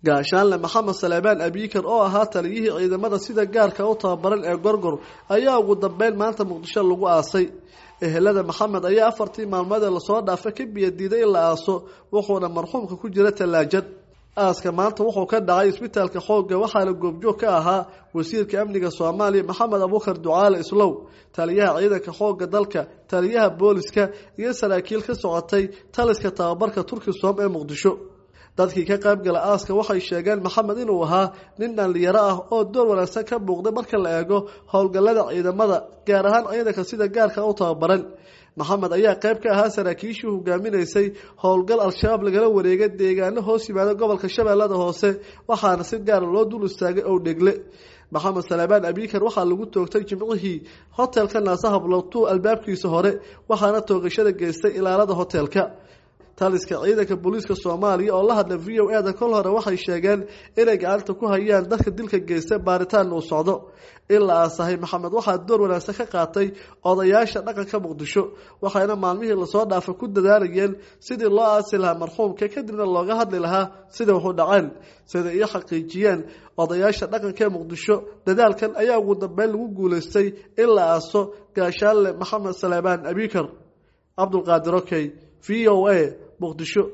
gaashaanle maxamed saleebaan abiikar oo ahaa taliyihii ciidamada sida gaarka u tababaran ee gorgor ayaa ugu dambeyn maanta muqdisho lagu aasay ehelada maxamed ayaa afartii maalmood ee lasoo dhaafay ka biyadiiday in la aaso wuxuuna marxuumka ku jira tallaajad aaska maanta wuxuu ka dhacay isbitaalka xoogga waxaana goobjoog ka ahaa wasiirka amniga soomaaliya maxamed abuukar ducaale islow taliyaha ciidanka xoogga dalka taliyaha booliska iyo saraakiil ka socotay taliska tababarka turkisom ee muqdisho dadkii ka qaybgala aaska waxay sheegeen maxamed inuu ahaa nin dhallinyaro ah oo door wanaagsan ka muuqday marka la eego howlgallada ciidamada gaar ahaan ciidanka sida gaarka u tababaran maxamed ayaa qayb ka ahaa saraakiishii hogaaminaysay howlgal al-shabaab lagala wareegay deegaano hoos yimaada gobolka shabeellada hoose waxaana si gaara loo dul istaagay ow dhegle maxamed saleebaan abiikar waxaa lagu toogtay jimcihii hotelka naasahablotu albaabkiisa hore waxaana toogashada geystay ilaalada hotelka taliska ciidanka booliiska soomaaliya oo la hadla v o eda kol hore waxay sheegeen inay gacanta ku hayaan dadka dilka geysta baaritaan uu socdo in la aasahay maxamed waxaa door wanaagsan ka qaatay odayaasha dhaqanka muqdisho waxayna maalmihii lasoo dhaafay ku dadaalayeen sidii loo aasi lahaa marxuumka kadibna looga hadli lahaa sida waxu dhaceen sida iyo xaqiijiyeen odayaasha dhaqanka ee muqdisho dadaalkan ayaa ugu dambeyn lagu guulaystay in la aaso gaashaanle maxamed saleebaan abiikar cabdulqaadir okey v o a muqdisho